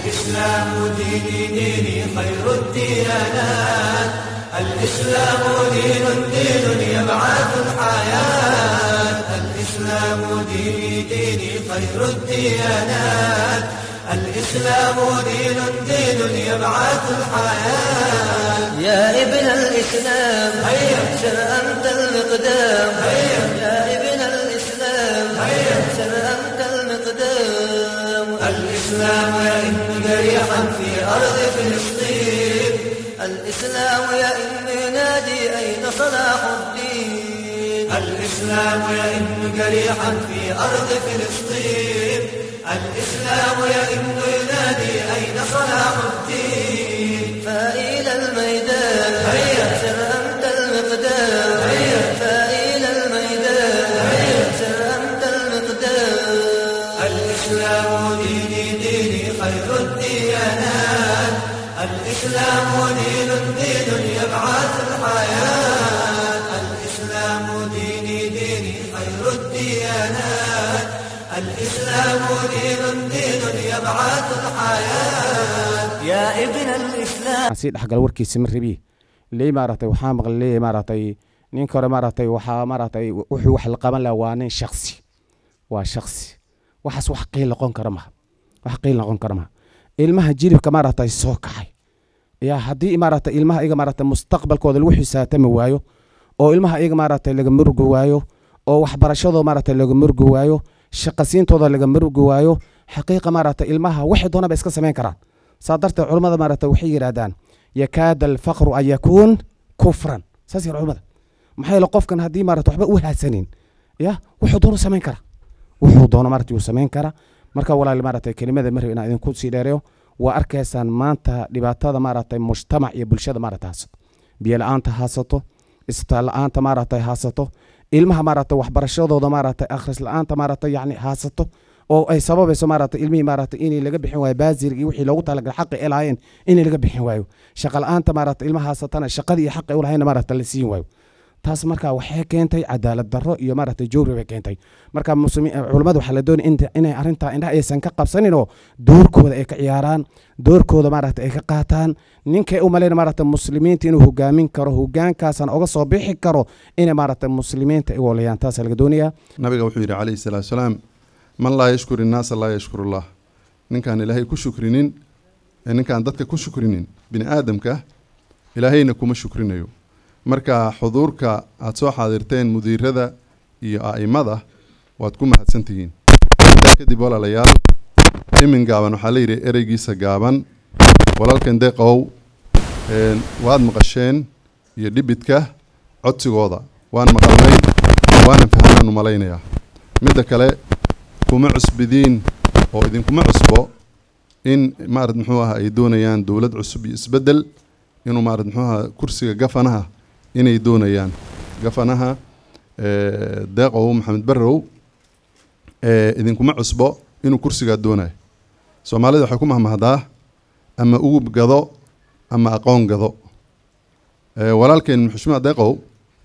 الإسلام ديني ديني خير الديانات الإسلام دين دين يبعث الحياة الإسلام ديني ديني خير الديانات الإسلام دين دين يبعث الحياة يا ابن الإسلام هيا سر أنت المقدام هيا يا ابن الإسلام هيا سر أنت المقدام الإسلام يئن جريحا في أرض فلسطين الإسلام يئن نادي أين صلاح الدين الإسلام يئن جريحا في أرض فلسطين الإسلام يئن ينادي أين صلاح الدين فإلى الميدان هيا سر أنت المقدام هيا فإلى الميدان هيا سر أنت المقدام الإسلام ديني ديني خير الديانات الإسلام دين دين يبعث الحياة الإسلام ديني ديني خير الديانات الإسلام دين دين يبعث الحياة يا ابن الإسلام sii dhexgal warkiisi ma rabi ley maaragtay waxaa maqlay leeyahay maaragtay ninka hore maaragtay waxaa maaragtay wuxuu wax la qaban lahaa waa nin shaksi waa shaksi waxaas wax qiil noqon kara maha wax qiil noqon kara maha ilmaha jilibka maaragtay soo kacay yaa haddii maaragtay ilmaha iyaga maaragtay mustaqbalkooda lagu xisaatami waayo oo ilmaha iyaga maaragtay laga murgi waayo oo waxbarashadooda maaragtay laga murgi waayo shaqasiintooda laga murgi waayo xaqiiqa maaragtay ilmaha waxay doona ba iska samayn karaan saa darteed culammada maaragtay waxay yidhaahdaan yakaada alfaqru an yakuun kufran saas yar culammada maxaa yeele qofkan haddii maarata waxba u haasanin ya wuxuu doono samayn kara wuxuu doono maarata yuu samayn kara marka walaal maarata kelimada marib inaan idinku sii dheereyo waa arkaysaan maanta dhibaatada maaragtay mujtamac iyo bulshada maarata haysato biyo la-aanta haysato isbitaal la-aanta maaragtay haysato ilmaha maaragtay waxbarashadooda maaragtay akhris la-aanta maaragtay yacni haysato oo ay sababayso maaragtay ilmihii maaragtay inay laga bixin waayo baasirga iyo wixii loogu talagalay xaqi ay lahaayeen inay laga bixin waayo shaqa la-aanta maaragtay ilmaha haysatana shaqadii iyo xaqi ay u lahayna maaragtay la siin waayo taas marka waxay keentay cadaalad darro iyo maaragtay jowri bay keentay marka muslimiin culammada waxaa la doonaya in inay arrintaa indhaha aysan ka qabsanin oo doorkooda ay ka ciyaaraan doorkooda maaragtay ay ka qaataan ninkay u malayna maaragtay muslimiinta inuu hogaamin karo hogaankaasana oga soo bixi karo inay maaragtay muslimiinta ay wolayaan taasaa laga doonayaa nabiga wuxuu yidhi calayhi salaatu salaam man laa yashkur innaasa laa yashkur allah ninkaan ilaahay ku shukrinin ee ninkaan dadka ku shukrinin bini aadamka ilaahayna kuma shukrinayo marka xuduurka aada soo xaadirteen mudiirada iyo a'imada waad ku mahadsantihiin intaa kadib walaalayaal imin gaaban waxaa la yidhi ereygiisa gaaban walaalkan deeqow een, waad maqasheen iyo dhibidka codsigooda waan maqalnay waanan fahmaan u malaynayaa midda kale kuma cusbidiin oo idinkuma cusbo in maarad muxuu aha ay doonayaan dowlad cusub iyo isbeddel inuu maarad muxuu aha kursiga gafanaha inay doonayaan gafanaha eh, deeqow maxamed barrow eh, idinkuma cusbo inuu kursigaa doonayo soomaalida waxay ku mahmahdaa ama ugub gado ama aqoon gado Eh, walaalkeen xushmada deeqow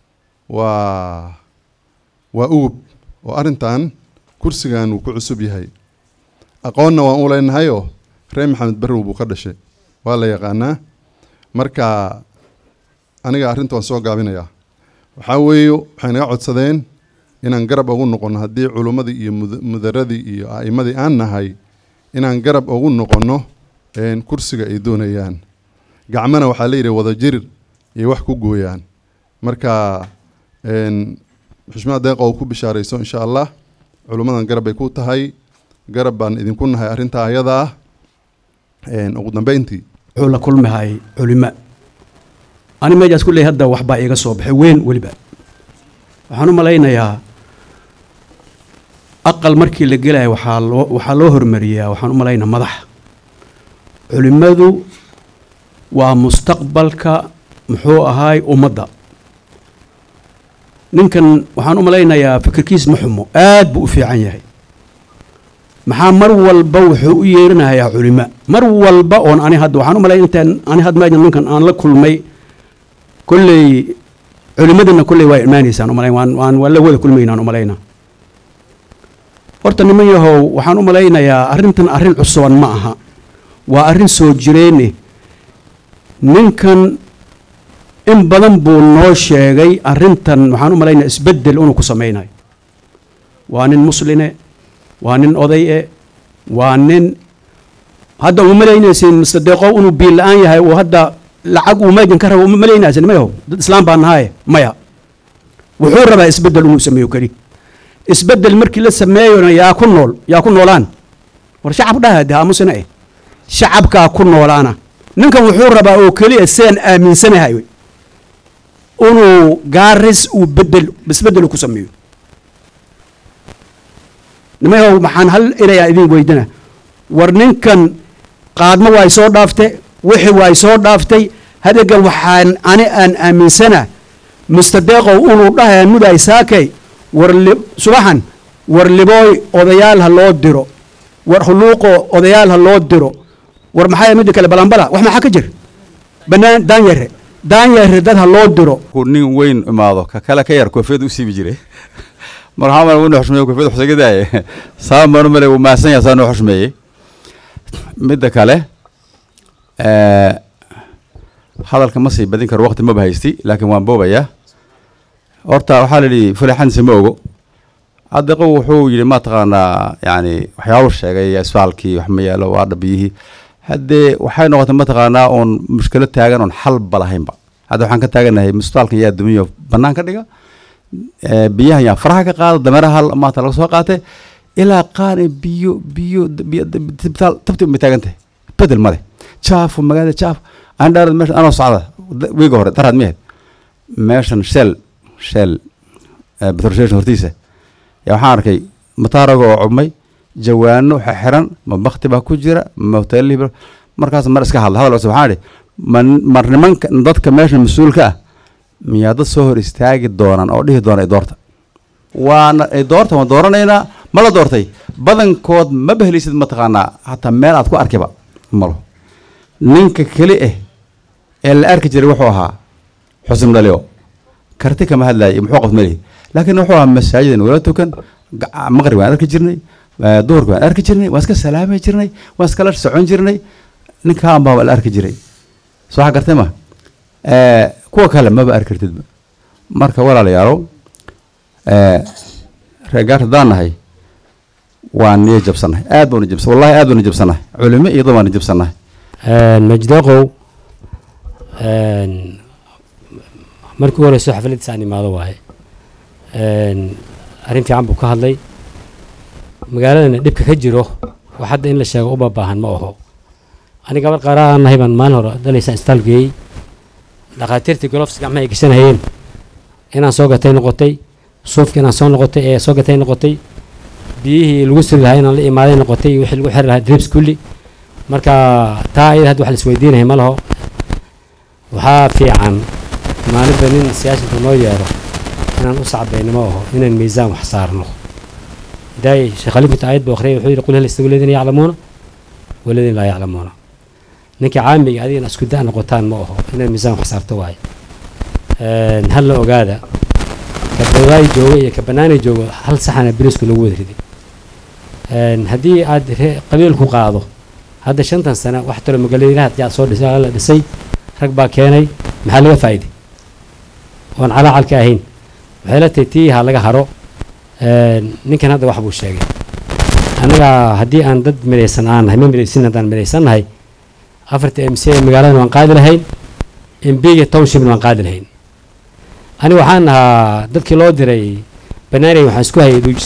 waa waa ugub oo arrintan kursigan wuu ku cusub yahay aqoonna waan u leynahayoo reer maxamed barrow buu ka dhashay waa la yaqaanaa marka aniga arrinta waan soo gaabinayaa waxaa weeye waxay naga codsadeen inaan garab ugu noqonno haddii culummadii iyo mud- mudaradii iyo a'imadii aan nahay inaan garab ugu noqonno een, kursiga ay doonayaan gacmana waxaa la yidhi wada jir iyo wax ku gooyaan marka een, xushmada deeqa oo ku bishaarayso insha allah culummadan garab bay ku tahay garab baan idinku nahay arrintaa ayadaa een, ugu dambeyntii wuxuu la kulmahay culimo ani meejaas kulley hadda waxbaa iiga soo baxay weyn weliba waxaan u malaynayaa aqal markii la gelaya waxaa loo waxaa loo hormariyaa waxaan u malaynaa madax culimmadu waa mustaqbalka muxuu ahaay ummadda ninkan waxaan u malaynayaa fikirkiis ma xumo aad buu u fiican yahay maxaa mar walba wuxuu u yeeranayaa culimo mar walba oon ani hadda waxaan u malay intaan ani had meejan ninkan aan la kulmay kolley culimadana kolley waa imaanaysaan umalay waan waan waa la wada kulmaynaan umalayna horta niman yahow waxaan u malaynayaa arrintan arrin cusuban ma aha waa arrin soo jireene ninkan in badan buu noo sheegay arrintan waxaan u malaynaya isbeddel inuu ku samaynayo waa nin musline waa nin oday e waa nin hadda uma malaynaysin mustadeeqo inuu biil la-aan yahay uu hadda lacag uu meegan ka rabo uma malaynaysin mayaho dad islaam baa nahaye maya wuxuu rabaa isbeddel inuu sameeyo keli isbeddel markii la sameeyona yaa ku nool yaa ku noolaan war shacab dhaha de aamusina eh shacabkaa ku noolaana ninkan wuxuu rabaa oo keliya sidaan aaminsanahay wey inuu gaaris uu bedel isbeddel ku sameeyo nimayahow maxaan hal erayaa idin weydina war ninkan qaadmo waay soo dhaaftay wixii waay soo dhaaftay hadega waxaan ani aan aaminsana mustadeeqow inuu dhahaya mudaay saakay war li subaxan war libooy odayaal ha loo diro war huluuqo odayaal ha loo diro war maxaa midda kale balambala wax maxaa ka jir banaan daanyare daanyare dad ha loo diro markuu nin weyn imaado ka kale ka yar koofiyad u siibi jiray mar waxaa male wuu xushmeeye koofiyad xusagadaye saa manu male wuu mahadsan yahay saa noo xushmeeyey midda kale hadalka ma sii badin karo waqti maba haysti laakiin waan boobayaa horta waxaa la yidhi fulexansi ma ogo adeqo wuxuu yidhi ma taqaanaa yani waxyaabuu sheegay isbaalkii wax ma yaalo waa dhabiyihii haddee waxay noqotay mataqaanaa oon mushkilo taagan oon xalba lahaynba hadda waxaan ka taaganahay musbitaalkan yaa dumiyo banaan ka dhiga biyahan yaa faraha ka qaada dameeraha maanta laga soo qaatay ilaa qaane biyo biyo isbitaal tabti ma taagantahay bedel male jaafo magaalada jaafo aan dhaarad meesha anoo socda wiiga hore daraad miyahed meeshan shell shell petrol station hortiisa yaa waxaan arkay mataaraga oo cubmay jawaano xiran ma bakti baa ku jira ma hoteelihii markaas mar iska hadla hadal cusub waxaan idhi ma mar nimanka dadka meesha mas-uulka ah miyaa dad soo hor istaagi doonaan oo dhihi doona doorta waana ay doorta waan dooranaynaa ma la doortay badankood ma bahelisid mataqaanaa hataa meel aad ku arkiba malo ninka keli ah ee la arki jiray wuxuu ahaa xusn dhalio karti kama hadlaayay muxuu qabt malihi laakiin wuxuu ahaa masaajidan wala tukan maqrib waan arki jirnay duhurka waan arki jirnay waan iska salaami jirnay waan iskala socon jirnay ninkaan baa la arki jiray soo xa gartay ma kuwa kale maba arki kartidba marka walaalayaalow reegaar haddaan nahay waan niyo jabsannahay aad baanu jabsan wallahi aad baanu jabsannahay culimo iyo dad baanu jabsannahay majdeeqow markii u horeyso xafladiisa aan imaado waaye arrin fiican buu ka hadlay magaaladana dhibka ka jiro wax hadda in la sheego uba baahan ma aho aniga gabar qaaraha nahay baan maalin hore dhalaysa isbitaal geeyey dhakhaatiirtii golofs gacmaha ay gashanayeen inaan soo gatay noqotay suufka inaan soo noqotay ee soo gatay noqotay biyihii lagu suri lahaa inaan la imaaday noqotay wixii lagu xiri lahaa drips kulli marka taa ayada hadda wax la isweydiinaya ma laho waxaa fiican maalinba nin siyaashanka noo yeero inaan u sacbayno ma aho inaan miisaan wax saarno hidaay sheekh khaliifata aayad buu akhriyay wuxuu yidhi qul hal yastawi aladiina yaclamuuna waladiina laa yaclamuuna ninka caamiga adigana isku da' noqotaan ma aho inaan miisaan wax saarto waaye hal la ogaada ka badaay jooga iyo ka banaanay joogo hal saxana bilisku lagu wada riday haddii aad qabiil ku qaado hadda shantan sano wax talo magaalooyinaha yaa soo dhisay la dhisay rag baa keenay maxaa laga faa'iiday oon calaacalka ahayn waxay la tahay tii ha laga haro ninkan hadda wax buu sheegay annaga haddii aan dad midaysan aan nahay ma midaysin haddaan midaysan nahay afarta m c magaaladana waan qaadi lahayn mbiga townshipna waan qaadi lahayn ani waxaan ahaa dadkii loo diray banaanay waxaan isku hayay duujis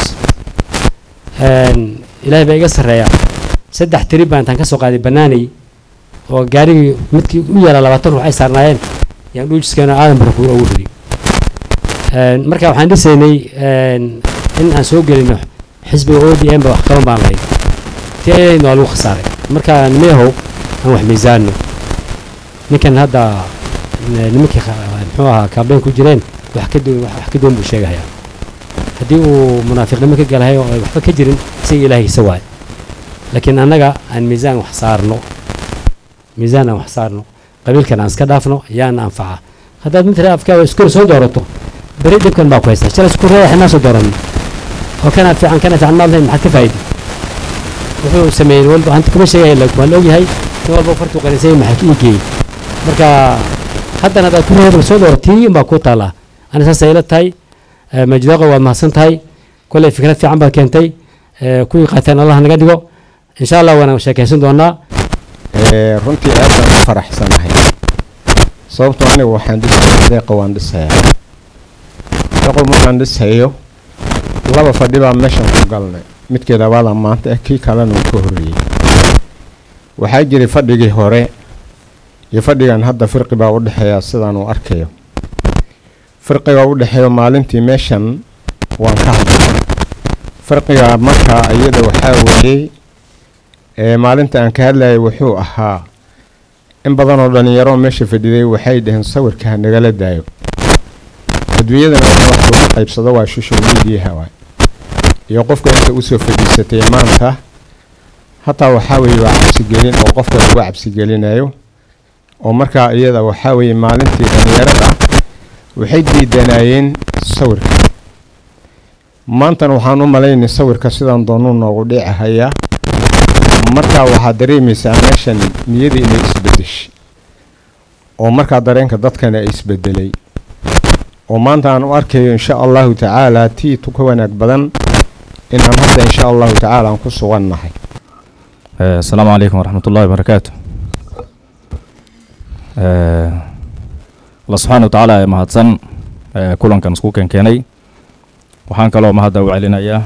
ilaahay baa iga sarreeya saddex tiri baan intaan ka soo qaaday banaanay oo gaarigii midkii u yaala labaatan ruux ay saarnaayeen yaan dhuujiskeena aadan barkuur ugu ridi marka waxaan dhisaynay in aan soo gelino xisbiga o d m ba wax qaban baan lahayd ti ayadna waa lagu khasaaray marka nimeyahow aan wax miisaano ninkan hadda nimankii muxuu ahaa kaabeyn ku jireen wax ka duwan wax ka duwan buu sheegayaa haddii uu munaafiqnimo ka galahay oo ay waxba ka jirin isaga ilaahaysa waay laakiin annaga aan miisaan wax saarno miisaan aan wax saarno qabiilkan aan iska dhaafno yaana anfaca haddaad mid afkaa iskor soo doorato beri dhibkan baa ku haysta shalay isku reexa naa soo dooran oo kana fiican kana fiican maad lahayn maxaad ka faa'iidi wuxuu sameeyey walba hanta kuma sheegaya laakiin waa la ogyahay nin walba fartuu qaninsay maxaa ka iigeeyey marka haddana hadaad ku reebal soo dooro tii unbaa ku taallaa ani saasay ila tahay Eh, majdaaqo waad mahadsan tahay kolley fikrad fiican baad keentay Eh, kuwii qaateen allah naga dhigo insha allah waana sheekaysan doonaa Ee, runtii aad baan u faraxsanahay sababtoo anigu waxaan dhisaya deeqa waan dhisayaa deeqo markaan dhisayo laba fadhi baa meeshan ku galnay midkii labaada maanta eh kii kalena uu ka horreeyey waxaa jiray fadhigii hore iyo fadhigan hadda firqi baa u dhexeeya sidaan uu arkayo firqiga u dhexeeyo maalintii meeshan waan ka hadlay firqiga markaa iyada waxaa weeyey ee maalinta aan ka hadlayay wuxuu ahaa in badan oo dhallinyaro meesha fadhiday waxay dhaheen sawirka ha nagala daayo adduunyadana waxa wax lagu qaybsado waa social mediaha waay iyo qofka inta usoo fadhiisatay maanta hataa waxaa weeye waa cabsigelin oo qofka lagu cabsigelinayo oo markaa iyada waxaa weeye maalintii dhallinyarada waxay diidanayeen sawirka maantana waxaan u malaynay sawirka sidaan doonuu noogu dhici hayaa markaa waxaad dareemaysaa meeshan niyadii inay isbedeshay oo markaa dareenka dadkana ay isbedelay oo maanta aan u arkayo insha allahu tacaala tii tu ka wanaag badan inaan hadda insha allahu tacaala aan ku sugannahay السلام عليكم ورحمة الله وبركاته آه، الله سبحانه وتعالى يا مهدسن آه، كلن كان سكوكن كيني وحان كلو مهدا وعلينا يا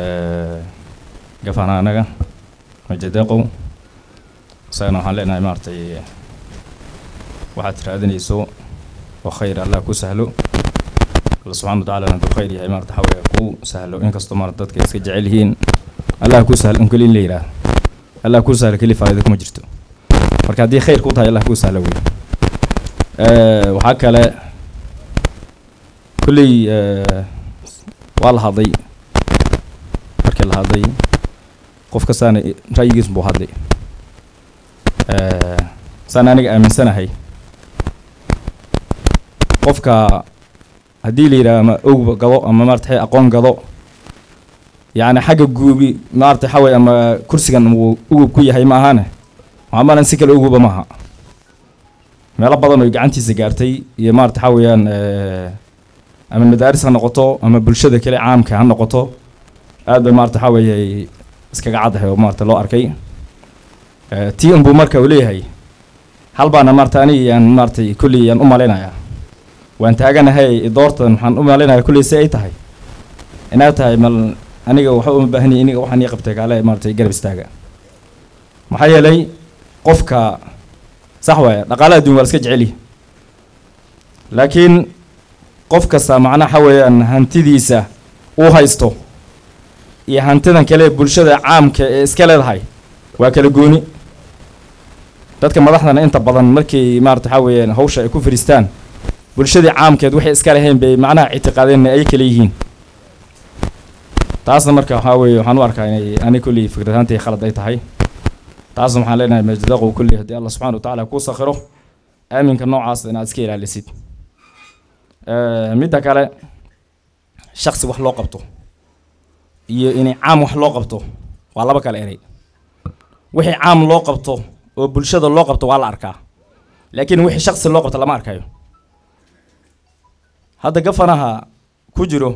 قفانا أنا مجدقو سينا حالنا مارتي waxaad raadinayso oo khayr allah ku sahlo alla subxaana watacaala hadduu khayr yahay maarata xawaya kuu sahlo inkastoo maarata dadka iska jecel yihiin allah ku sahlo un keli in la yidhaah allah ku sahlo keli faa'iido kuma jirto marka haddii khayr ku tahay allah ku sahlo wey Eh, waxaa kale kulley eh, waa la hadlay markii la hadlay qof kastaana i- ra'yigiis buu hadlay Eh, saan aniga aaminsanahay qofka haddii la yidhaha ama owba gado ama maarata aqoon gado yacni xagga guubi maarata xaway ama kursigan uu ugub ku yahay ma ahane waxaa malan si kale uguba maaha meelo badan oo gacantiisa gaartay iyo maarata waxa weeyaan eh, ama madaaris ha noqoto ama bulshada kale caamka ha noqoto aad bay maarata waxa weeye iskaga caddahay oo maarata loo arkay Eh, tii unbuu marka uu leeyahay hal baana maarata aniga yaan maaratay kulley yaan u malaynayaa waan taaganahay doortan waxaan u malaynayaa kulley si ay tahay inay tahay mal aniga waxa uma baahanyahay iniga waxaan ii qabtay kaale maaratay garab istaaga maxaa yeelay qofka sax waaya dhaqaalaha adduun waa la iska jecelihi laakiin qof kasta macnaha waxa weeyaan hantidiisa uu haysto iyo hantidan kale ee bulshada caamka ee iska leedahay waa kala gooni dadka madaxdana inta badan markay maarata waxa weeyaan hawsha ay ku fadhiistaan bulshadii caamkeed waxay iska lahayn bay macnaha ictiqaadeen ay kala yihiin taasna marka waxaa weeye waxaan u arkaa inay ani kulley fikradahaantii khalad ay tahay taasna waxaan leenahay majdaqow kulley haddii allah subxana wa tacaala kuu sakhiro aaminka noocaas inaad iska ilaalisid Eh, midda kale shaksi wax loo qabto iyo inay caam wax loo qabto waa laba kale eray wixii caam loo qabto oo bulshada loo qabto waa la arkaa laakiin wixii shaksi loo qabto lama arkayo hadda gafanaha ku jiro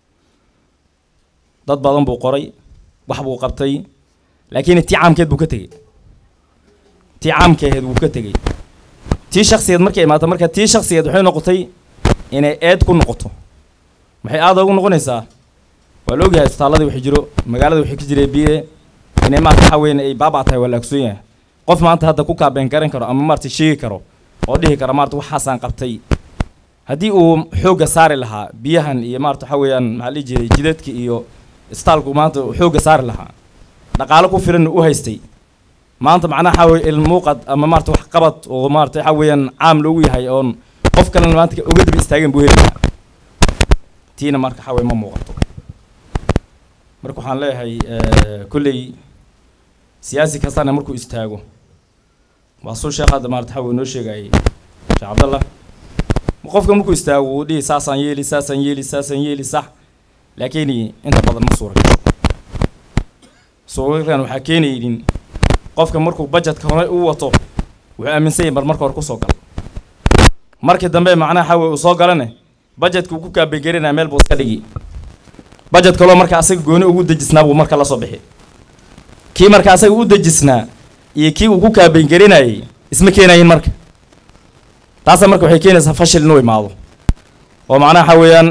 dad badan buu qoray wax buu qabtay laakiin tii caamkeed buu ka tegey tii caamkeed wuu ka tegey tii shaksigeed markay imaato marka tii shaksigeed waxay noqotay inay eed ku noqoto maxay aada ugu noqonaysaa waa la ogyahay isbitaalladii waxay jiro magaalada waxay ka jiray biye inay maarata waxa weyn ay baabaa tahay waa la ogsoon yahay qof maanta hadda ku kaabeen garan karo ama maarata sheegi karo oo dhihi kara maarata waxaasaan qabtay haddii uu xoogga saari lahaa biyahan iyo maarata waxa weeyaan maxaa la dhihi jiray jidadka iyo istaalku maanta uu xoogga saari lahaa dhaqaalo ku filan u haystay maanta macnaha waxa weye ilmuuqad ama maarata wax qabad oo maarata waxa weeyaan caam loogu yahay oon qof kalena maanta uga daba istaageen buu heli lahaa tiina marka waxa weye ma muuqato marka waxaan leeyahay eh, kolley siyaasi kastana markuu istaago waa suu sheekh hadda maarata waxa weye noo sheegayay sheekh cabdallah qofka markuu istaago wuu dhihi saasaan yeeli saasaan yeeli saasaan yeeli sax laakiin inta badan ma suura gasho suuqakan waxaa keenaynin qofka markuu budgetka hore u wato wuxuu aaminsan yahay mar marka hore kusoo gala markii dambe macnaha xawe uu soo galane budgetka uu ku kaabegelinaya meel buu iska dhigi budget kaloo marka asaga gooni ugu dejisnaa buu marka la soo bixi kii marka asaga u dejisnaa iyo kii uu ku kaabegelinayay isma keenayin marka taasa marka waxay keenaysaa fashil inuu imaado oo macnaha waxa weeyaan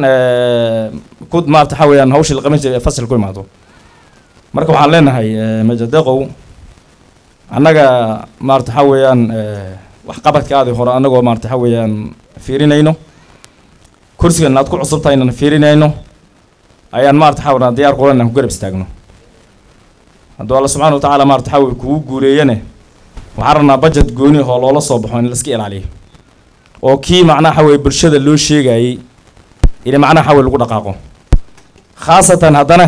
ku maarata waxa weeyaan hawshii la qaban jiray ee fashil ku imaado marka waxaan leenahay majadeqow annaga maarata waxa weeyaan waxqabadkaadii hore annagoo maarata waxa weeyaan fiirinayno kursigan aad ku cusub tahay inaan fiirinayno ayaan maarata waxa weeyaan diyaar kulan inaan ku garab istaagno hadduu alla subxaana wa tacaala maarata waxa weye kugu guuleeyane waxaan rabnaa budget gooni oo loola soo baxo in la iska ilaaliyo oo kii macnaha waxa weye bulshada loo sheegayey in macnaha waxa weye lagu dhaqaaqo khaasatan haddana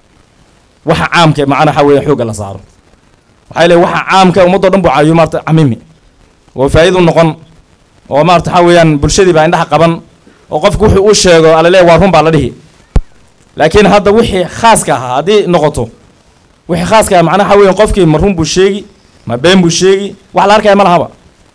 waxa caamka ee macnaha waxa weye xoogga la saaro waxay leeyihin waxa caamka ummadoo dhan buu caawiyo maarata camimi oo faa'iidu noqon oo maarata waxa weeyaan bulshadii baa indhaha qaban oo qofku wuxuu u sheego alla leeyahy waa run baa la dhihi laakiin hadda wixii khaaska ahaa haddii noqoto wixii khaaska ah macnaha waxa weeyaan qofkii ma run buu sheegi ma been buu sheegi wax la arkaya ma lahaba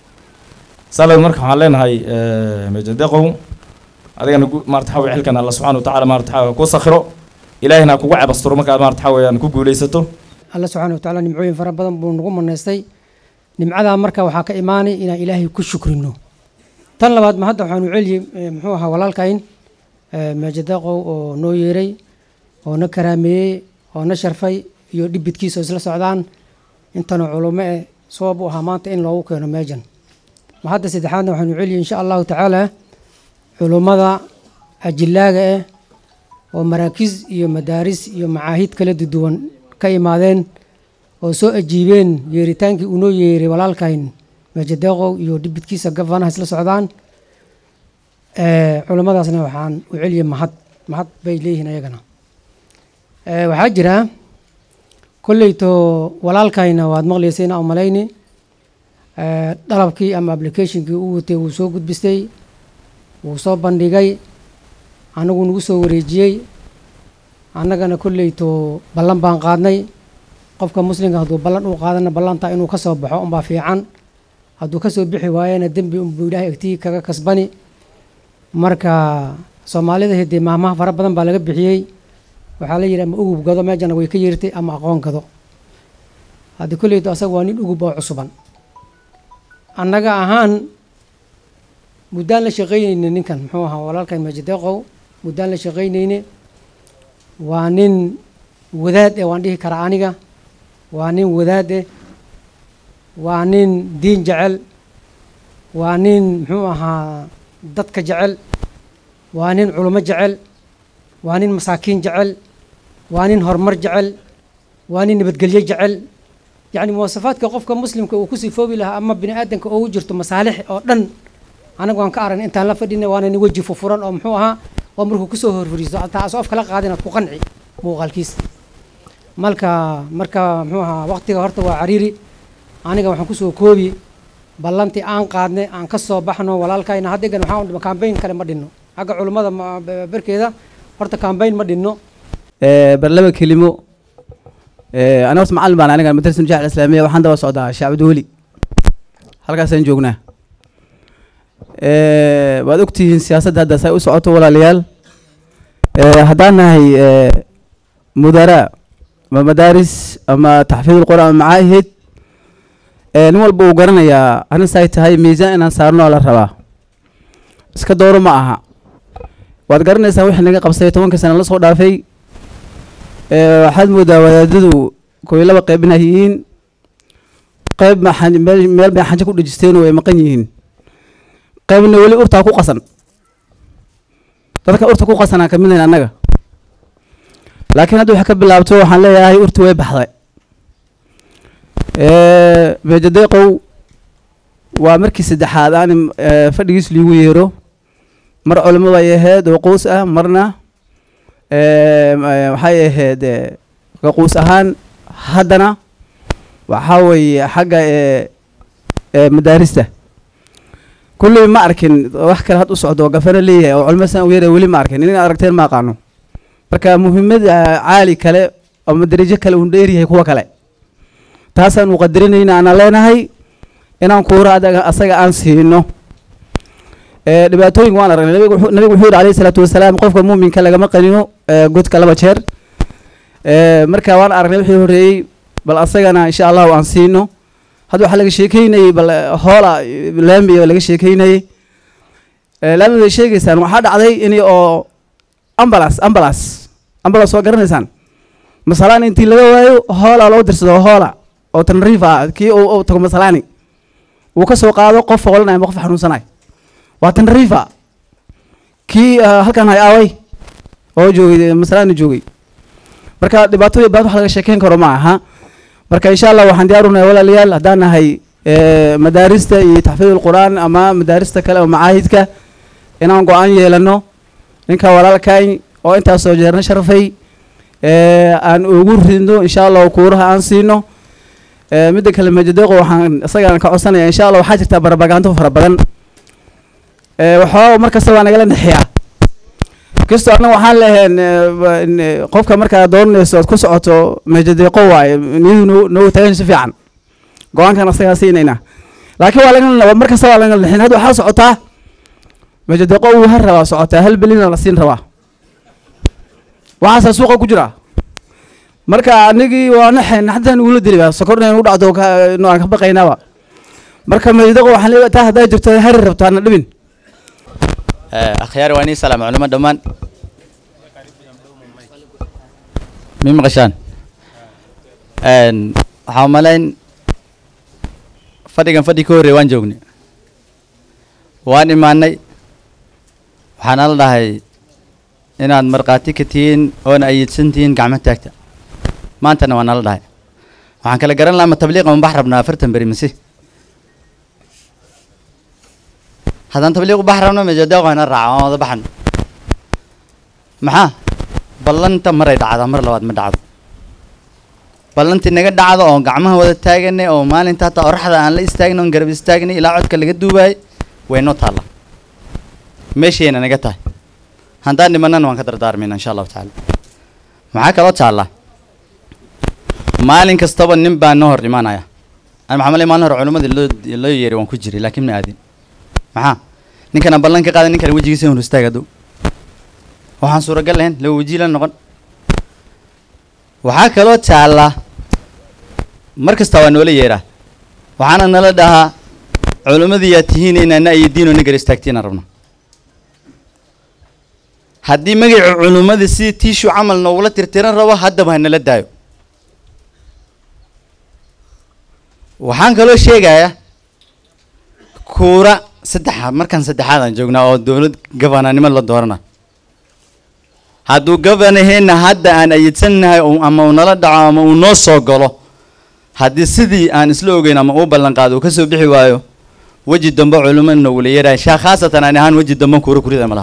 salad marka waxaan leenahay mejadeqow adigana maarata waxa weye xilkan alla subxana wa tacaala maarata waxa ku sakhiro ilaahina kugu cabasturo markaad maarata waxa weeyaan ku guulaysato alla subxaana wa tacaala nimcooyin fara badan buu nagu manaystay nimcadaa marka waxaa ka imaanay inaan ilaahay ku shukrino tan labaad ma hadda waxaanu celiyey muxuu ahaa walaalkayn meejadeeqow oo noo yeeray oo na karaameeyey oo na sharfay iyo dhibidkiisa oo isla socdaan intana culumo eh sabab u ahaa maanta in loogu keeno meejan ma hadda saddexaadna waxaanu celiyey insha allahu tacaala culummada ajilaaga eh oo maraakiis iyo madaaris iyo macaahid kala duwan ka imaadeen oo soo ajiibeen yeeritaankii uu noo yeeray walaalkayn meejadeeqow iyo dhibidkiisa gafanaha isla socdaan culummadaasna waxaan u celiyey mahad mahad bay leeyihiin ayagana waxaa jira kolleyto walaalkayna waad maqlaysayna u malayni dalabkii ama applicationkii uu watay wuu soo gudbistay wuu soo bandhigay anagu nagu soo wareejiyey annagana kolleyto ballan baan qaadnay qofka muslimka hadduu ballan uu qaadana ballantaa inuu ka soo baxo unbaa fiican hadduu kasoo bixi waayana dembi unbuu ilaahay agtii kaga kasbani marka soomaalida hidee maahmaha fara badan baa laga bixiyey waxaa la yidhi ama ugub gado meejana way ka yeertay ama aqoon gado haddii kolleyto asaga waa nin ugub oo cusuban annaga ahaan muddaan la shaqaynayne ninkan muxuu ahaa walaalkan meejadeeqow muddaan la shaqaynayne waa nin wadaad eh waan dhihi karaa aniga waa nin wadaad eh waa nin diin jecel waa nin muxuu ahaa dadka jecel waa nin culummo jecel waa nin masaakiin jecel waa nin horumar jecel waa nin nabadgelyo jecel yacni muwasafaadka qofka muslimka uu ku sifoobi lahaa ama bini aadanka oogu jirto masaalix oo dhan anaga waan ka aragnay intaan la fadhina waana nin weji fufuran oo muxuu ahaa oo markuu kusoo horfariisto hataa asoo afkala qaada inaad ku qanci muuqaalkiisa marka marka muxuu ahaa waqtiga horta waa cariiri aniga waxaan kusoo koobi ballantii aan qaadnay aan ka soo baxno walaalkayna haddegan waxaan udhima kambayn kale ma dhinno xagga culummada berkeeda horta kambayn ma dhinno bar laba kelimo ana horta macallin baan aniga madrasa nujaac islaamiya waxaan daba socdaa shaacbud weli halkaasaan joognaa waad ogtihiin siyaasadda hadda say u socoto walaalayaal haddaan nahay mudaraa ama madaaris ama taxfiid qur'aan ama macaahid nin walba uu garanayaa arrintaay tahay miisaan inaan saarno la rabaa iska dooro ma aha waad garanaysaa wixii naga qabsay tobankii sana la soo dhaafay waxaad moodaa wadaadadu koy laba qeyb inay yihiin qeyb meel bay xanjo ku dhejisteen oo ay maqan yihiin qaybna weli urtaa ku qasan dadka urta ku qasanaa ka midnayn annaga laakiin hadda waxay ka bilaabto waxaan leeyahay urti way baxday meejadeeqow waa markii saddexaad aan fadhigiis liigu yeero mar culimo bay ahayd oo quus ah marna waxay ahayd quus ahaan haddana waxaa weeye xagga madaarista kulley ma arkin wax kale had u socdo oo gafana leeyahay oo culmo saan u yeera weli ma arkin inaad aragteen ma aqaano marka muhiimada caali kale ama darajo kale uu dheeryahay kuwa kale taasaan u qadarinayna aanan leenahay inaan kuura adaga asaga aan siino ee dhibaatooyin waan aragnay nabigu wuxuu nabigu wuxuu yidhi alayhi salaatu wasalaam qofka muuminka lagama qanino ee godka laba jeer ee marka waan aragnay wixii horreeyey bal asagana insha allahu aan siino hadda waxaa laga sheekeynayey bal eh, hoola eh, laami oo laga sheekeynayey ee laami bay sheegaysaan waxaa dhacday in oo ambulance ambulance ambulance waa garanaysaan masalaan intii laga waayo hoola loo dirsado hoola oo tanriif ah kii uu uu tago masalaani uu ka soo qaado qof foolanayo ama qof xanuunsanayo waa tanriifa kii ah, halkan hay aaway oo joogay masalaani joogay marka dhibaatooyin badan wax laga sheekeyn karo ma aha marka insha allah waxaan diyaar unahay walaalayaal haddaan nahay eh, madaarista iyo taxfiid qur'aan ama madaarista kale oo macaahidka inaan go-aan yeelano ninka walaalkay oo intaasoo jeerna sharafay eh, aan ugu ridno insha allah kuuraha aan siino Eh, midda kale majadeeqo waxaan isagaan ka codsanaya insha allah waxaa jirta barabagaanto fara badan Eh, waxoogaa mar kasta waa nagala nexiyaa kastoo annaga waxaan lehayn qofka markaa doonayso ood ku socoto majadeeqo waaye niyadu noo noogu tagan si fiican go-aankan asagaa siinayna laakiin waa laga mar kasta waa laga nexin hadda waxaa socotaa majadeeqo uu har rabaa socotaa hal belina la siin rabaa waxaasaa suuqa ku jira marka anigii waa naxayn haddaan ugula dili baa sokorna u dhacdo ka- no aan ka baqaynaaba marka majadeeqo waxaan leeyahay taa haddaa jirto hari rabto ana dhibin akhyaar waa inii salaam culimo dhammaan mi maqashaan waxaa umalayn fadhigan fadhi ka horreey waan joognay waan imaanay waxaana la dhahay inaad markhaati ka tihiin oona ayidsan tihiin gacmo taagta maantana waa nala dhahay waxaan kala garan lahaa ma tabliiqa ma bax rabnaa afartan beri mase haddaan tabliiq u bax rabno majadeeqo hana raaca waan wada baxan maxaa ballanta maray dhacdaa mar labaad ma dhacdo ballantii naga dhacdo oo gacmaha wada taaganay oo maalinta hataa oraxda aan la istaagna oon garab istaagnay ilaa codka laga duubaayay way noo taalla meeshayna naga tahay haddaan dhimanana waan ka dardaarmayna insha allahu tacaala maxaa kaloo taalla maalin kastaba nin baa noo hor imaanaya an maxaa malay maalin hore culimmadii loo loo yeeray waan ku jiray laakiin ma aadin maxaa ninkana ballan ka qaaday ninkana wejigiisa hor istaag hadow waxaan suuragal lahayn laba weji la noqon waxaa kaloo taalla mar kasta waa noola yeeraa waxaana nala dhahaa culimmadii yaa tihiin inaana ayadiinoo na gar istaagtiinaan rabno haddii magaca culimmada sidii tiishu camal noogula tirtiran rabo haddaba ha nala daayo waxaan kaloo sheegayaa kuura saddexa markaan saddexaad aan joognaa oo dowlad gabananimo la doorana hadduu gabanaheenna hadda aan ayidsannahay oo- ama uu nala dhaco ama uu noo soo galo haddii sidii aan isla ogeyn ama uu ballan qaado uu ka soo bixi waayo weji dambe culimo nogula yeerahay shaa khaasatan aan ahaan weji dambe kuura kurida malaha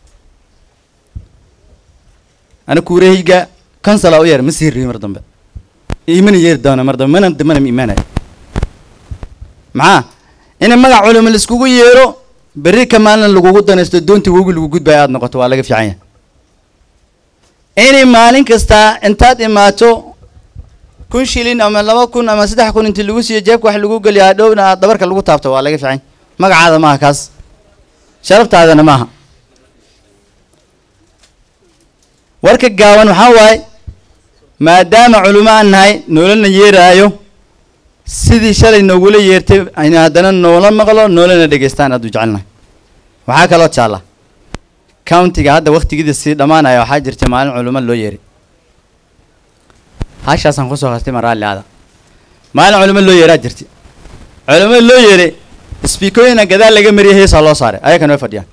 ana kuurahayga kansala u yeer ma sii rihi mar dambe imana yeeri doona mar dambe mana mana ma imaanaya maxaa in magac culimo laiskugu yeero berri ka maalin lagugu danaysto doontii wogi lagu gudbaya aad noqoto waa laga fiican yahay inay maalin kasta intaad imaato kun shilin ama laba kun ama saddex kun intii lagu siiyo jeebka wax lagu geliya hadhowna aad dabarka lagu taabto waa laga fiican magacaada maaha kaas sharaftaadana maaha warka gaaban waxaa waaye maadaama culimo aan nahay noolana yeeraayo sidii shalay noogula yeertay ayna haddana noola maqlo noolana dhegeystaan aad u jecelnahay waxaa kaloo jaalla countiga hadda waktigiida sii dhammaanaya waxaa jirta maalin culimo loo yeeray hashaasaan kusoo qastay ma raalli aada maalin culimo loo yeeraa jirta culimo loo yeeray speakooyina gadaal laga mariyay heesaa loo saaray ayakan way fadhiyaan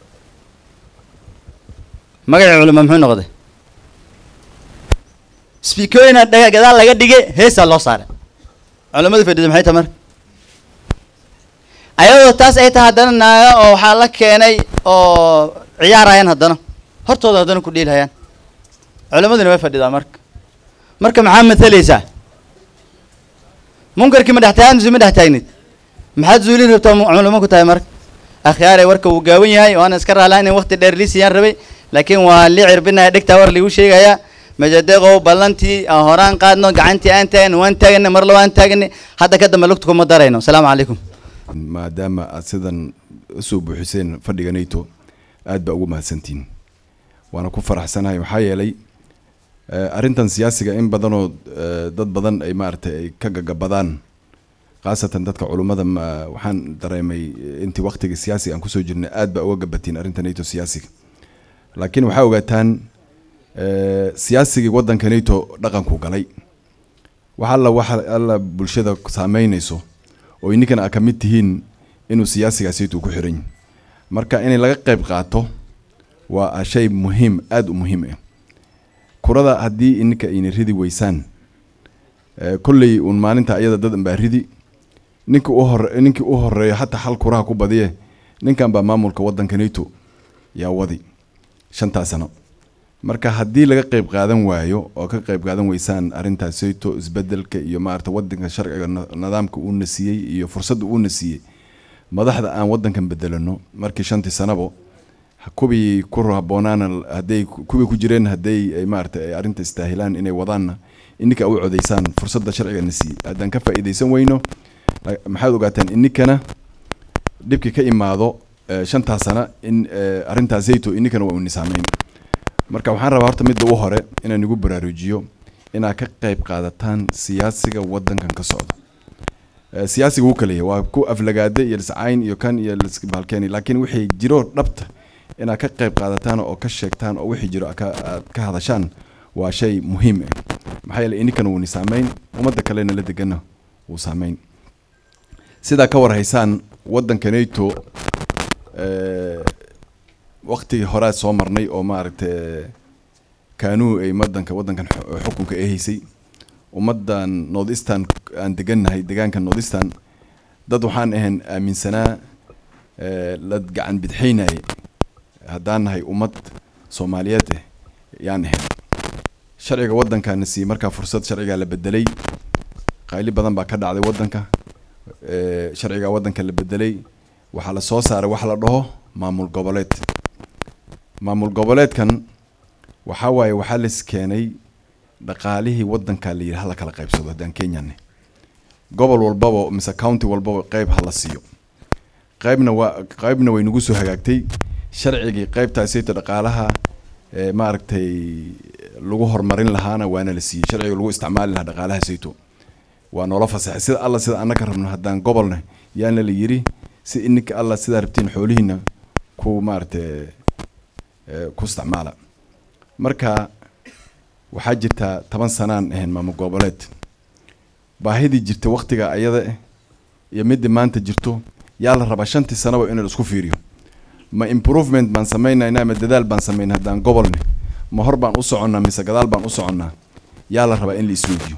magacii culimo muxuu noqday speakooyina dhaga- gadaal laga dhigay heesaa loo saaray culimmadu fadhida maxay tahay marka ayadoo taas ay tahay haddana naaga oo waxaa la keenay oo ciyaarayaan haddana hortooda haddana ku dhiilhayaan culimmaduna way fadhidaa marka marka maxaa matalaysaa munkarkii ma dhex taagnid ma dhex taagnid maxaad zuulin rabtaa mu- culimo ku tahay marka akhyaare warka wuu gaawan yahay waana iska raalaa inay waqti dheer liisiyaan rabay laakiin waa lii cirbinaya dhegtaa war liigu sheegayaa majadeeqow ballantii aan horaan qaadno gacantii aan taagna waan taagana mar laba aan taagana hadda ka dambe lugta kuma darayno asalaamu calaykum maadaama aad sidan usoo buuxiseen fadhiga nato aad baa ugu mahadsantihin waana ku faraxsanahay maxaa yeelay eh, arrintan siyaasiga in badanoo eh, dad badan ay maaragtay ay ka gagabadaan khaasatan dadka culummada ma waxaan dareemay eh, intii waqtiga siyaasiga aan kusoo jirnay aad baa uga gabatiin arrinta nato siyaasiga laakiin waxaa ogaataan eh, siyaasigii waddanka nato dhaqanku galay wax alla waxa alla bulshada saameynayso oo ininkan aa ka mid tihiin inuu siyaasigaasaytu ku xiran yahay marka inay laga qayb qaato waa shay muhiim aada u muhiim ah kurada haddii ininka ayna ridi weysaan eh, kolley uun maalinta ayada dad baa ridi ninka u hore ninkii u horeeyo hataa hal kuraha ku badiye ninkan baa maamulka waddanka nato yaa wadi shantaa sano marka haddii laga qayb qaadan waayo oo ka qayb qaadan weysaan arrintaas sayto isbedelka iyo maarata wadanka sharciga na- nidaamka uuna siiyey iyo fursadda uuna siiyey madaxda aan wadankan bedelano markii shantii sanabo ha- kuwii ku haboonaana hadday kuwii ku jireen hadday ay maarata ay arrinta istaahilaan inay wadaanna ininka u codeysaan fursadda sharcigana siiyey haddaan ka faa'iidaysan weyno la- maxaad ogaataan ininkana dhibki ka imaado eh, shantaa sana in eh, arrintaas zayto ininkana waa uni saameyn marka waxaan rabaa horta midda u hore inaan igu baraarujiyo inaad ka qayb qaadataan siyaasiga wadankan ka socda Eh, siyaasiga wuu kaleeya waa ku aflagaade iyo liscayn iyo kan iyo lisbaalkeeni laakiin wixii jiro dhabta inaad ka qayb qaadataan oo ka sheegtaan oo wixii jiro aad ka aad ka hadashaan waa shay muhiim ah maxaa yeelay ininkana wuuni saameyn ummadda kalena la degana wuu saameyn sidaa ka war haysaan wadanka nato eh, waqtigii horaa soo marnay oo maaragta kaanuu ay madanka wadankan xu- xukunka ay haysay ummadan north eastern aan degannahay degaanka north eastern dad waxaan ahayn aaminsanaa eh, la gacan bidxaynayay haddaan nahay ummad soomaaliyeed eh yaan ahayn sharciga waddankaana siiyey markaa fursad sharcigaa la bedelay qayli badan baa ka dhacday waddanka eh, sharcigaa waddanka la bedelay waxaa la soo saaray wax la dhaho maamul goboleed maamul goboleedkan waxaa waaye waxaa las keenay dhaqaalihii waddanka la yidhi hala kala qaybsado haddaan kenyane gobol walbaba mise county walbaba qayb hala siiyo qaybna waa qaybna way nagu soo hagaagtay sharcigii qaybtaasayto dhaqaalaha ee maaragtay lagu horumarin lahaana waana la siiyey sharciga lagu isticmaali lahaa dhaqaalaha sayto waa noola fasaxay sida alla sida annaka rabno haddaan gobolna yaana la yidhi si ininka alla sidaa rabtiin xoolihiina ku maaragtay eh, ku isticmaala marka waxaa jirtaa toban sanaan ahayn maamul goboleed baahidii jirta waktiga ayada eh iyo midii maanta jirto yaa la rabaa shantii sanaba in la isku fiiriyo ma improvement baan samaynaynaa ma dadaal baan samaynaa haddaan gobolne ma hor baan u soconnaa mise gadaal baan u soconnaa yaa la rabaa in la isweydiyo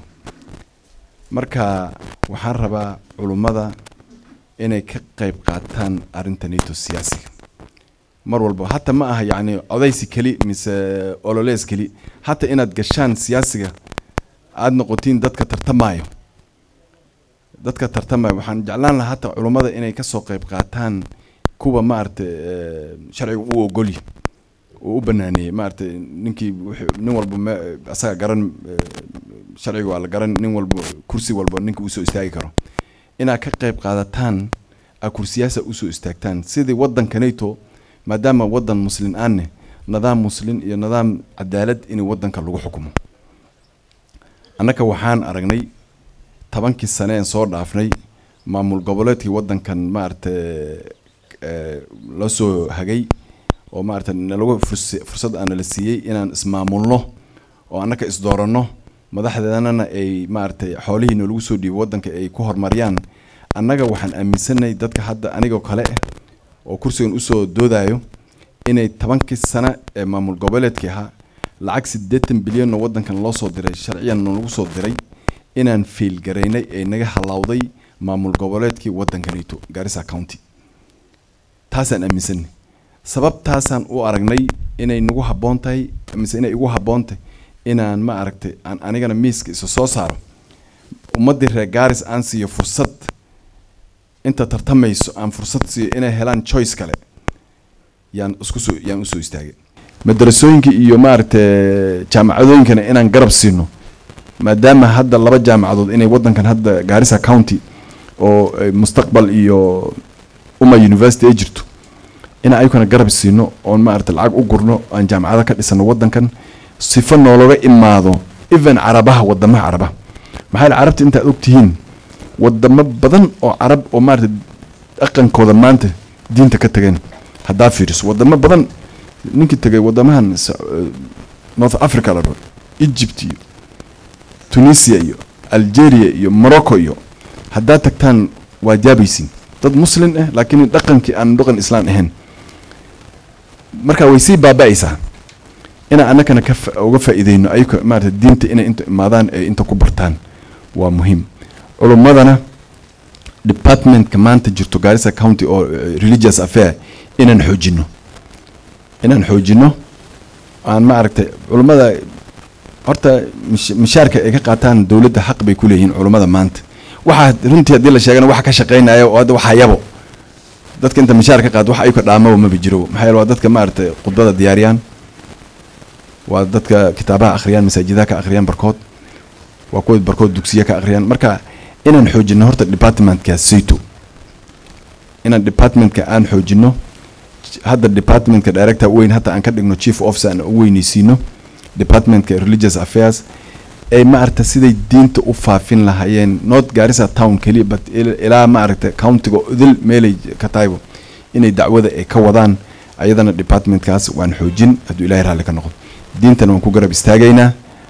marka waxaan rabaa culummada inay ka qayb qaataan arrinta nato siyaasiga mar walba hata ma aha yacni codaysi keli mise ololees keli hata inaad gashaan siyaasiga aada noqotiin dadka tartamaayo dadka tartamaayo waxaan jeclaan lahaa hata culummada inay kasoo qayb qaataan kuwa maaragtay eh, sharciga u ogolyi uu u banaaneeyey maaragtay ninkii wuxuu- nin walba me asaga garan eh, sharciga waa la garan nin walba kursi walba ninka usoo istaagi karo inaad ka qayb qaadataan aa kursiyaasa usoo istaagtaan sidii wadanka nato maadaama wadan muslin aanne nidaam muslin iyo nidaam cadaalad in wadanka lagu xukumo annaka waxaan aragnay tobankii sane een soo dhaafnay maamul goboleedkii wadankan maaragtay eh, la soo hagay oo maaragtay nalagu furs- fursad aana la siiyey inaan ismaamulno oo annaka isdooranno madaxdeedana ay maaragtay xoolihii nalagu soo dhiibo wadanka ay ku horumariyaan annaga waxaan aaminsanay dadka hadda anigoo kale ah oo kursigan usoo doodayo inay tobankii sano ee maamul goboleedkii ahaa lacag siddeetan bilyan oo wadankan loo soo diray sharciyan lagu soo diray inaan fiilgaraynay ee naga halawday maamul goboleedkii wadanka nato garissa county taasaan aaminsanay sababtaasaan u aragnay inay nagu habboon tahay mise inay igu habboon tahay inaan ma aragtay aan anigana miiska isa soo saaro ummaddii reer garis aan siiyo fursad inta tartamayso aan fursad siiyo inay helaan choice kale yaan isku soo yaan usoo istaagay madarasooyinka iyo maaragtay jaamacadooyinkana inaan garab siino maadaama hadda laba jaamacadood inay wadankan hadda gaarisa county oo eh, mustaqbal iyo uma university ay jirto in ayukana garab siino oon maaragtay lacag u gurno aan jaamacado ka dhisano wadankan sifo noologa imaado even carabaha wadamaha carabaha maxaa yeele carabta intaad ogtihiin wadamo badan oo carab oo maaragtay dhaqankooda maanta diinta ka tageen haddaa fiiriso wadamo badan ninkii tegay wadamahan Sa- eh, north africa la dhaho egypt iyo tunisia iyo algeria iyo morocco iyo haddaad tagtaan waa jaabaysin dad muslim ah laakiin dhaqankii aan dhaqan islaan ahayn marka way sii baaba'aysaa inaan annagana ka fa- uga faa'iideyno ayaka maarata diinta inay inta imaadaan ee inta ku bartaan waa muhiim culummadana departmentka maanta jirto gaarisa county oo eh, religious affair inaan xoojino inaan xoojino aan maaragtay culummada horta mish- mishaarka ay ka qaataan dowladda xaq bay ku leeyihiin culummada maanta waxaa runtii haddii la sheegana waxa ka shaqeynaya oo hadda waxaa yabo dadka inta mishaar ka qaad wax ayuka dhaamaba maba jiro maxaa yeele waa dadka maaragtay khudbada diyaariyaan waa dadka kitaabaha akhriyaan masaajidaha ka akhriyaan barkood waa kuwa barkood dugsiya ka akhriyaan marka inaan xoojino horta departmentka sayto inaan departmentka aan xoojino hadda departmentka director weyn hadda aan ka dhigno chief officer aan u weyneysiino departmentka religious affairs ay maaragta siday diinta u faafin lahaayeen north garissa town keliya but il- ilaa maaragta countiga idil meelay ka tahaybo inay dacwada ay ka wadaan ayadana departmentkaas waan xoojin hadduu ilaahay raalli ka noqdo diintana waan ku garab istaagaynaa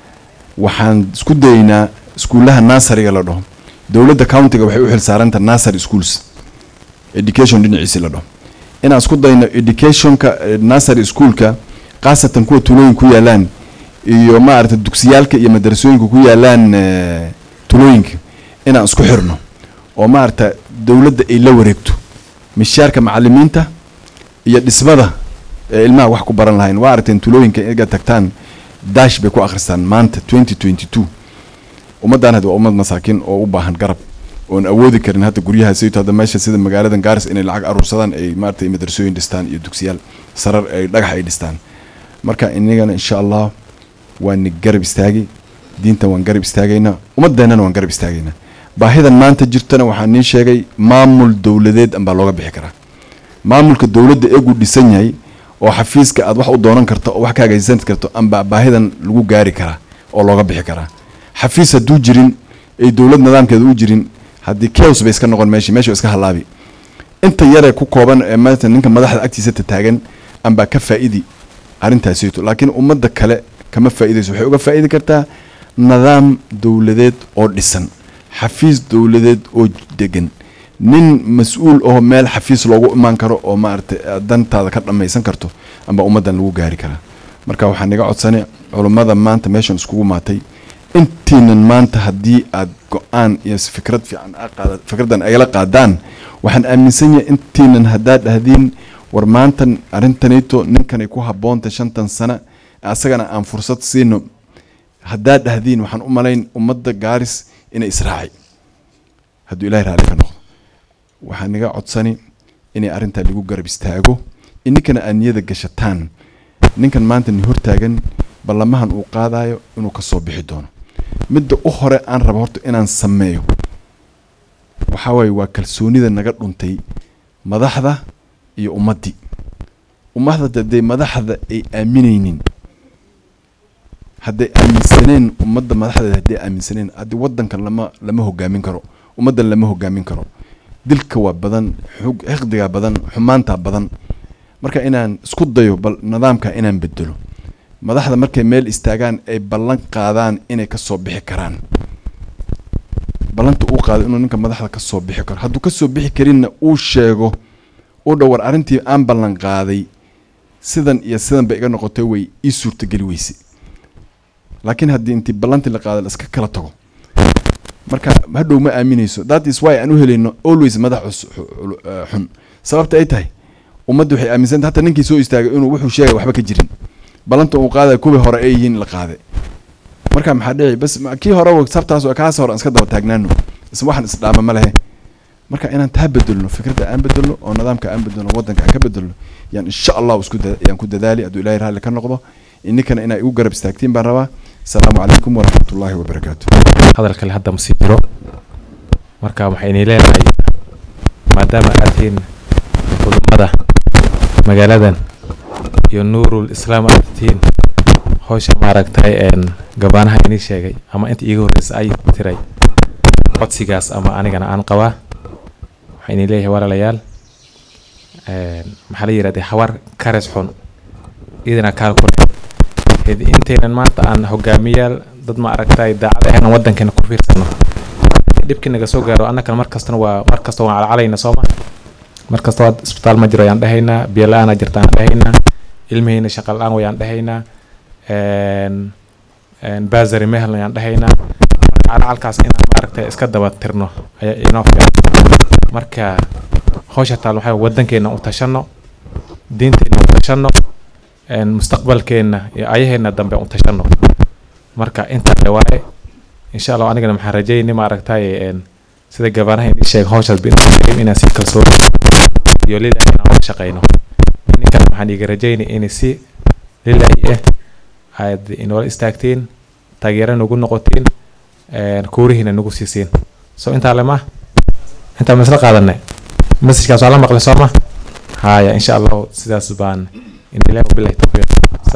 waxaan isku dayaynaa iskuulaha nasariga la dhaho dowladda countiga waxay u xilsaaranta nasary schools education dhinaciisi la dhaho inaan isku dayno educationka eh, nursery schoolka khaasatan kuwa tulooyin ku yaalaan iyo maaragta dugsiyaalka iyo madarasooyinka ku yaalaan eh, tulooyinka inaan isku xirno oo maaragta dowladda ay la wareegto mishaarka macalimiinta iyo dhismada ee ilmaha wax ku baran lahayn waa aragteen tulooyinka inaga tagtaan dash bay ku akhristaan maanta 2022 ummaddan hadda waa ummad masaakiin oo u baahan garab oon awoodi karin hadda guryaha sayto hadda meesha sida magaaladan gaaris inay lacag aruursadaan ay maaragtay madrasooyin dhistaan iyo dugsiyaal sarar ay dhagax ay dhistaan marka inagana insha allah waan garab istaagi diintan waan garab istaagaynaa ummadeennana waan garab istaagaynaa baahidan maanta jirtana waxaan nii sheegay maamul dowladeed anbaa looga bixi karaa maamulka dowladda eegu dhisan yahay oo xafiiska aad wax u doonan karto oo wax ka hagaajisan karto amba baahidan lagu gaari karaa oo looga bixi karaa xafiis hadduu jirin ay dowlad nidaamkeeda u jirin haddii chaos bay iska noqon meesha meesha waa iska halaabi inta yaree ku kooban ee maanta ninka madaxda agtiisa tataagan anbaa ka faa'idi arrintaasito laakiin ummadda kale kama faa'iidayso waxay uga faa'idi kartaa nidaam dowladeed oo dhisan xafiis dowladeed oo degan nin mas-uul oo meel xafiis loogu imaan karo oo maaragtay aad dantaada ka dhammaysan karto amba ummaddan lagu gaari karaa marka waxaan iga codsanay culummada maanta meeshan iskugu maatay intiinan maanta haddii aad go-aan iyo fikrad fiican aa qaada fikraddan agala qaadaan waxaan aaminsan yahay intiinan haddaad dhahdiin war maantan arrintanito ninkanay ku habboonta shantan sana asagana aan fursad siino haddaad dhahdiin waxaan u malayn ummadda gaaris inay israaci hadduu ilahay raalli ka noqdo waxaan iga codsani inay arrintaa lagu garab istaago ininkana aad niyada gashataan ninkan maanta ni hortaagan ballamahan uu qaadayo inuu ka soo bixi doono midda u hore aan rabo horta inaan sameeyo waxaa waaye waa kalsoonida naga dhuntay madaxda iyo ummaddii ummadda hadday madaxda ay aaminaynin hadday aaminsaneen ummadda madaxdeeda hadday aaminsaneen haddii waddankan lama lama hogaamin karo ummaddan lama hogaamin karo dilka waa badan xug xiqdigaa badan xumaantaa badan marka inaan isku dayo bal nidaamka inaan bedelo madaxda markay meel istaagaan ay ballan qaadaan inay ka soo bixi karaan ballanta uu qaado inuu ninka madaxda ka soo bixi karo hadduu ka soo bixi karinna uu sheego uu dhowar arrintii aan ballan qaaday sidan iyo sidan bay iga noqotay way ii suurtageli weyse laakiin haddii intii ballantii la qaada la iska kala tago marka hadhow ma aaminayso that is why aan u helayno always madax cus- xu- eh, xun sababta ay tahay ummadda waxay aaminsanta hataa ninkii soo istaagay inuu wuxuu sheegay waxba ka jirin ballanta uu qaadaya kuwii hore ay yihiin la qaaday marka maxaa dhici bas ma- kii hore sabtaas waa kaas hore aan iska daba taagnaano is waxaan isdhaama ma lehe marka inaan taa bedelno fikradda aan bedelno oo nidaamka aan bedelno waddanka aan ka bedelno yaan insha allah isku da- yaan ku dadaali hadduu ilaahay raalli ka noqdo ininkana inay igu garab istaagtiin baan rabaa asalaamu calaykum waraxmatullaahi wabarakaatu hadal kale hadda ma sii jiro marka waxaynay leenahay maadaama aad tihiin culummada magaaladan iyo nuurul islaam aad tihiin howsha maaragtay een gabaanaha inii sheegay ama inta iiga horreysa ay tiray codsigaas ama anigana aan qabaa waxaa inii leeyahay walaalayaal een maxaa la yidhahday hawar kares xun idina kaal ku leh Hedi- intaynan maanta aan hogaamiyaal dad ma aragtay daacad ahayn aan waddankeena ku fiirsano dhibkii naga soo gaaro annagana mar kastana waa mar kasta waan calcalayna sooma mar kasta waa isbitaal ma jiro ayaan dhahaynaa biyo la-aanaa jirta aan dhahaynaa ilmihiina shaqa la-aan wayaan dhahaynaa een een baasari mehelna ayaan dhahaynaa marka calcalkaas inaan maaragtay iska daba tirno ayaa inoo fiican marka hawsha taal waxaa waddankeena u tashano diinteena u tashano een mustaqbalkeena iyo ayaheena dambe u tashano marka intaa waaye insha allah anigana maxaan rajeynay maaragtay een sida gabaanaha inii sheeg hawshaas bin inaan si kalsooni iyo lilahi inaan wada shaqeyno ninkana waxaan iga rajeynay inay si lilahi eh aad inoola istaagtiin taageero nagu noqotiin een kuurihiina nagu siisiin so intaa lema intaa ma isla qaadanay mesajkaas waa la maqlay sooma haya insha allahu sidaas baan in ilahi wabilahi tawfiiq